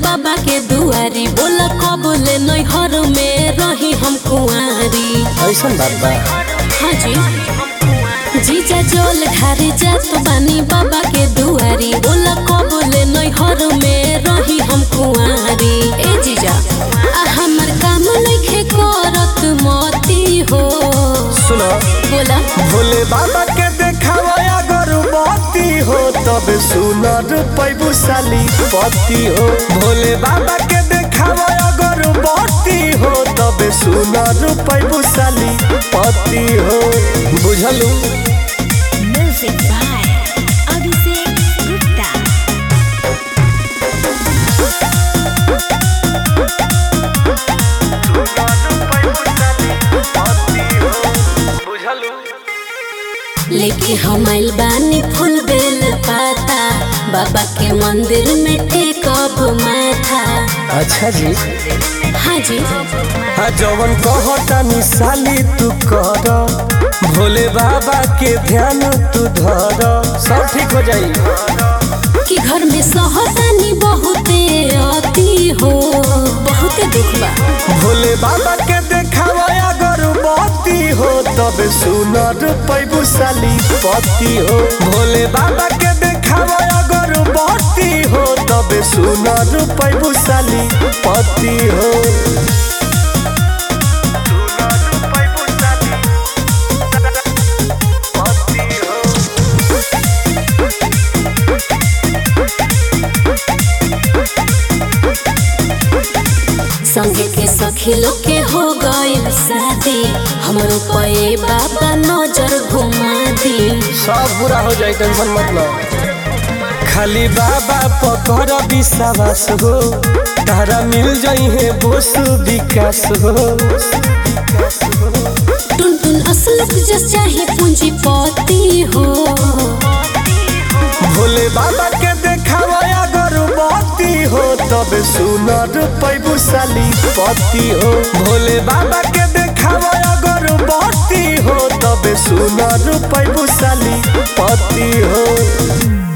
बाबा के दुआरी बोला कबले नैहर में रही हम कुंवारी ऐसन बात बा हाँ जी जीजा जल ढारे जात बानी बाबा के दुआरी बोला कबले नैहर में रही हम कुंवारी ए जीजा आ हमर काम नइखे करत मती हो सुनो बोला भोले बाबा के देखावा गर्भवती हो तब सुनर पैबू साली पति हो भोले बाबा के देखावा गर्भवती हो तब सुनर पैबू साली पति हो बुझलू Music by Abhishek Gupta. लेके हम आइल बानी फूल बेल पाता बाबा के मंदिर में टेकब माथा अच्छा जी हाँ जी हाँ जवन कहता साली तू कर भोले बाबा के ध्यान तू धर सब ठीक हो जाई कि घर में सहतानी बहुते अति हो बहुते दुख बा भोले बाबा के देखावा गर्भवती हो तब सुनर पैबू साली पति हो भोले बाबा के देखावा गर्भवती हो तब सुनर पैबू साली पति हो संगे के सखी लोग के हो गइल शादी हमरो पे बाबा नजर घुमा दी सब बुरा हो जाए टेंशन मत लो खाली बाबा पकड़ विश्वास हो तारा मिल जाई है बोस विकास हो टुन टुन असलक जस चाहे पूंजीपति हो भोले बाबा के देखावा गर्भवती हो तब सुनर पैबू साली पति हो भोले बाबा के देखावा गर्भवती हो तब सुनर पैबू साली पति हो